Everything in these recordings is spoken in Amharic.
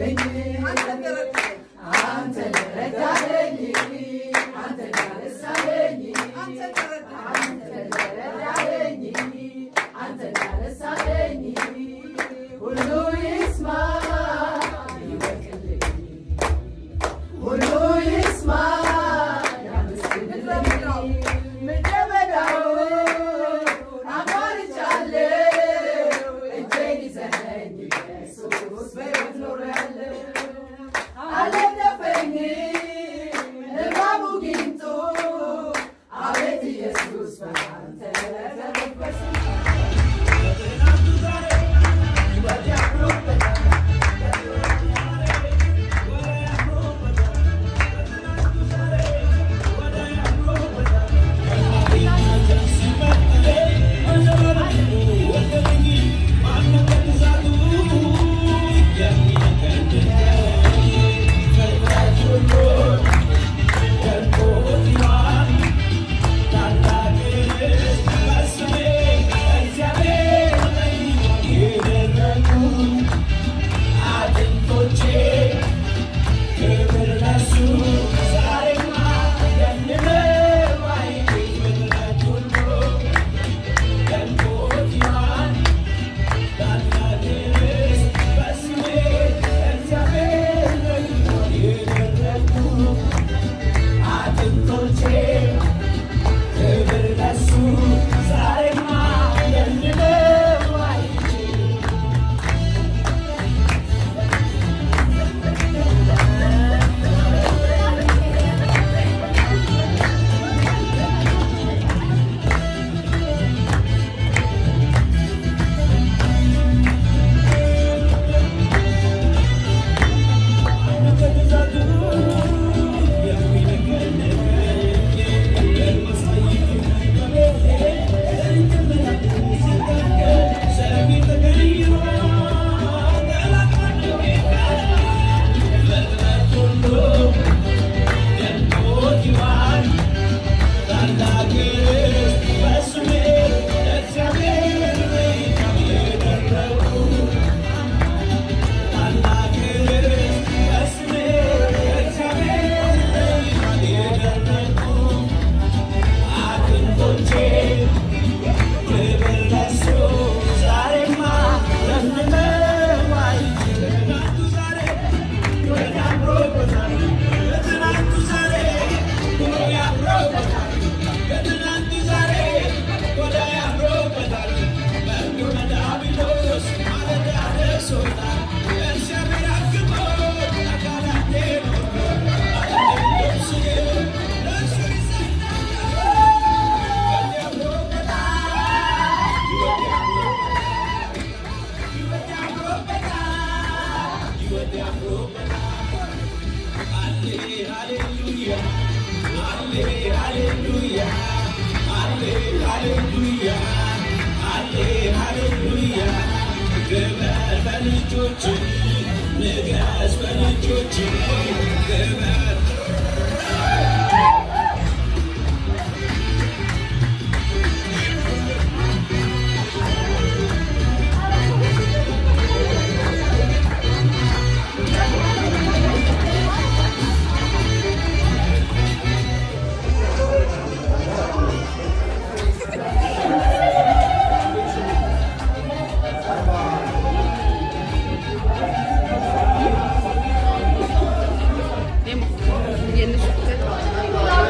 ረዳኸኝ አንተ ረዳኸኝ አንተ ያነሳኸኝ አንተ ረዳኸኝ አንተ ያነሳኸኝ ሁሉ ይስማ ይወቅልኝ ሁሉ ይስማ ያመስግንልኝ ምድረ በዳውን አቋርጫለሁ እጄን ይዘኸኝ ኢየሱስ በሕይወት ኖሬያለሁ አልነደፈኝም እባቡ ጊንጡ አቤት ኢየሱስ በአንተ ተነፈስኩ የእነሱ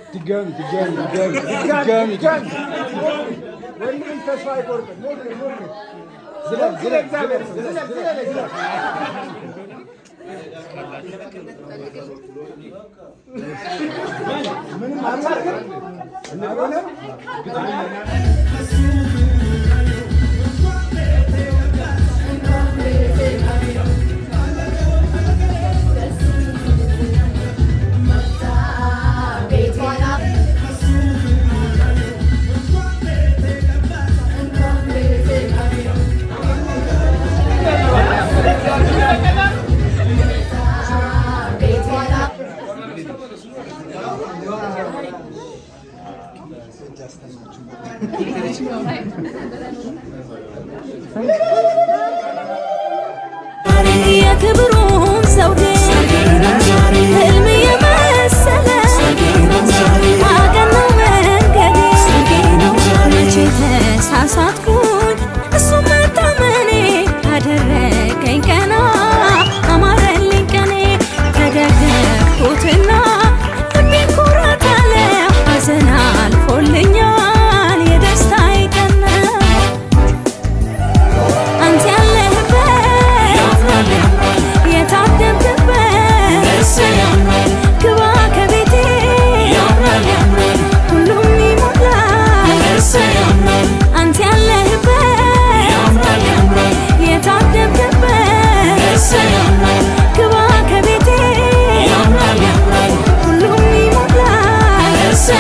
ድጋሚ ድጋሚ ድጋሚ ድጋሚ ወንድም ተስፋ አይቆርጥም። ሞክር ሞክር። ዝለል ዝለል እግዚአብሔር ዝለል ዝለል ዝለል ዝለል። ምንም አልቻልክም? አልሆነም? የክብሩን ዘውዴ ህልም የመሰለ አቀናው መንገዴ መቼ ተሳሳትኩኝ እሱ መታመኔ አደረገኝ ቀና አማረልኝ ቀኔ ተደገፍኩትና ልቤ ኩራት አለ ሐዘን አልፎልኛል የደስታዬ ቀን ነው። አንተ ያለህበት የታደምክበት ግባ ከቤቴ ሁሉም ይሞላል አንተ ያለህበት የታደምክበት ግባ ከቤቴ ሁሉም ይሞላል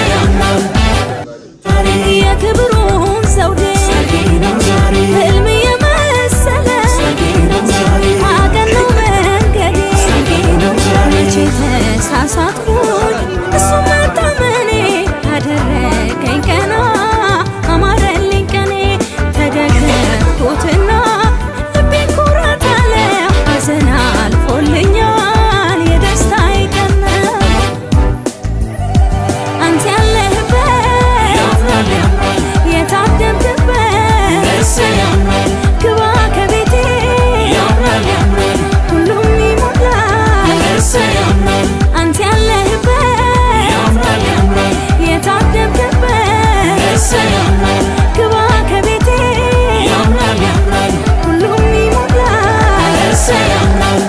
የክብሩን ዘውዴ ህልም የመሰለ አቀናው መንገዴ መቼ ተሳሳትኩኝ እሱ መታመኔ አደረገኝ ቀና አማረልኝ ቀኔ ተደገፍኩትና ልቤ ኩራት አለ ሐዘን አልፎልኛል የደስታዬ ቀን ነው። አንተ ያለህበት የታደምክበት ግባ ከቤቴ ሁሉም ይሞላል አንተ ያለህበት የታደምክበት ግባ ከቤቴ ሁሉም ይሞላል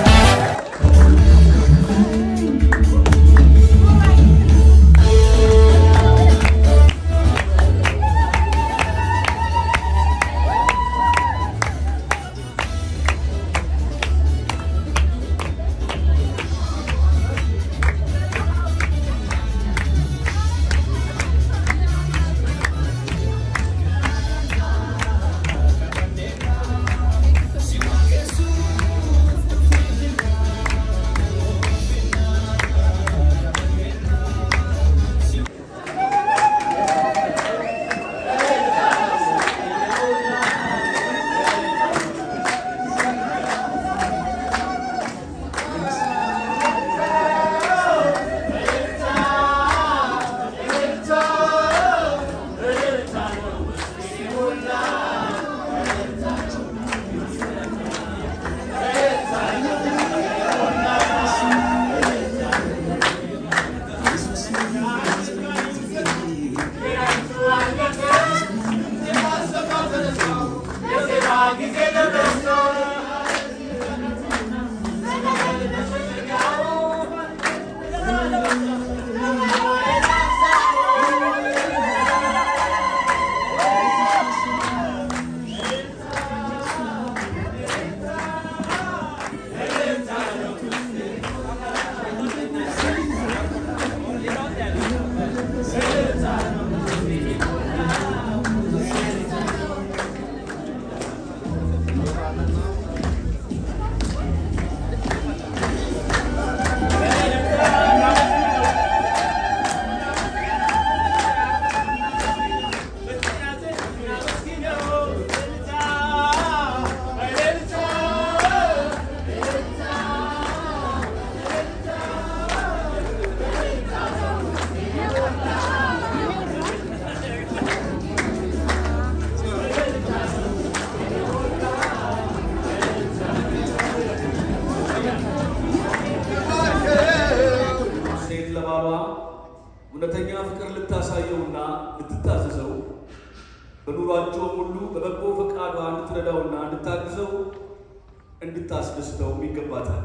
እውነተኛ ፍቅር ልታሳየውና ልትታዘዘው በኑሯቸውም ሁሉ በበጎ ፈቃዷ እንድትረዳውና እንድታግዘው እንድታስደስተውም ይገባታል።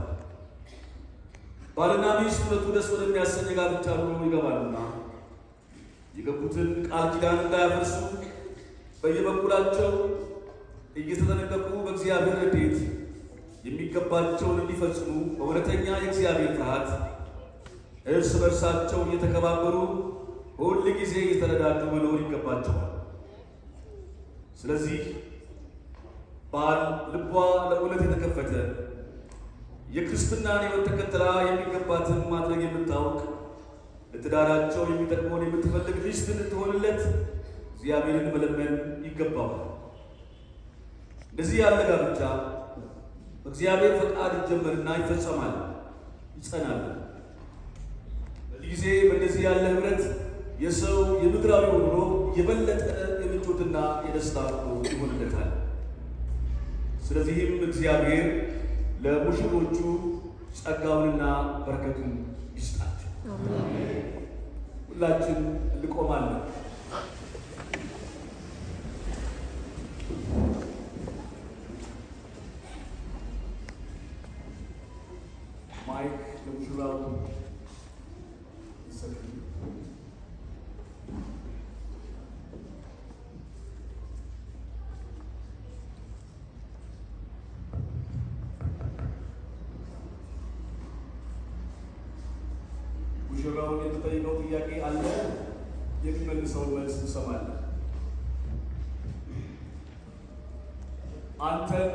ባልና ሚስት ሁለቱ ደስ ወደሚያሰኝ ጋብቻ ኑሮ ይገባሉና የገቡትን ቃል ኪዳን እንዳያፈርሱ በየበኩላቸው እየተጠነቀቁ በእግዚአብሔር ረድኤት የሚገባቸውን እንዲፈጽሙ በእውነተኛ የእግዚአብሔር ፍርሃት እርስ በርሳቸው እየተከባበሩ ሁል ጊዜ እየተረዳዱ መኖር ይገባቸዋል። ስለዚህ ባል ልቧ ለእውነት የተከፈተ የክርስትናን ሕይወት ተከትላ የሚገባትን ማድረግ የምታውቅ ለትዳራቸው የሚጠቅመውን የምትፈልግ ሚስት እንድትሆንለት እግዚአብሔርን መለመን ይገባዋል። እንደዚህ ያለ ጋብቻ በእግዚአብሔር ፈቃድ ይጀመርና ይፈጸማል፣ ይጸናል። በዚህ ጊዜ በእንደዚህ ያለ ህብረት የሰው የምድራዊ ኑሮ የበለጠ የምቾትና የደስታ ኑሮ ይሆንለታል። ስለዚህም እግዚአብሔር ለሙሽሮቹ ጸጋውንና በረከቱን ይስጣቸው። ሁላችን እንቆማለን። ማይክ ለሙሽራው ይሰጥ። ሙሽራውን የተጠየቀው ጥያቄ አለ። የሚመልሰውን መልስ እንሰማለን። አንተን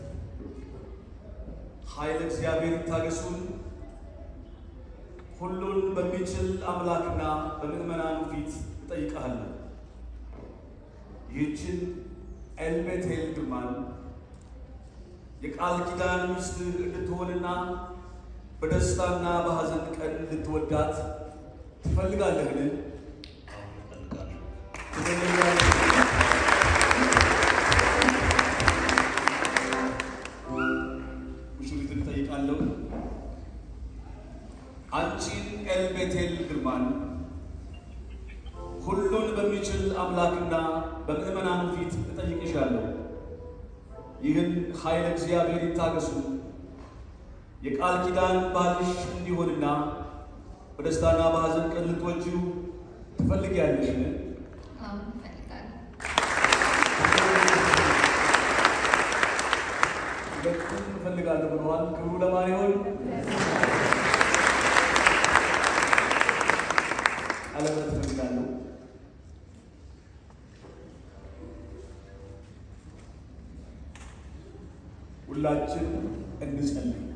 ኃይለ እግዚአብሔር ይታገሱን ሁሉን በሚችል አምላክና በምዕመናኑ ፊት እጠይቅሃለሁ። ይህችን ኤልቤቴል ግርማን የቃል ኪዳን ሚስትህ እንድትሆንና በደስታና በሐዘን ቀን እንድትወዳት ትፈልጋለህን? ትፈልጋለህ? ሙሽሪትን እጠይቃለሁ። አንቺን ኤልቤቴል ግርማን ሁሉን በሚችል አምላክና በምዕመናኑ ፊት እጠይቅሻለሁ። ይህን ኃይለ እግዚአብሔር ይታገሱ የቃል ኪዳን ባልሽ እንዲሆንና በደስታና በሐዘን ቀን ልትወጂው ትፈልጊያለሽን? አሁን እፈልጋለሁ። ሁለቱም እፈልጋለሁ ብለዋል። ክብሩ ለማን ይሆን? ቀለበት እፈልጋለሁ። ሁላችን እንጸልይ።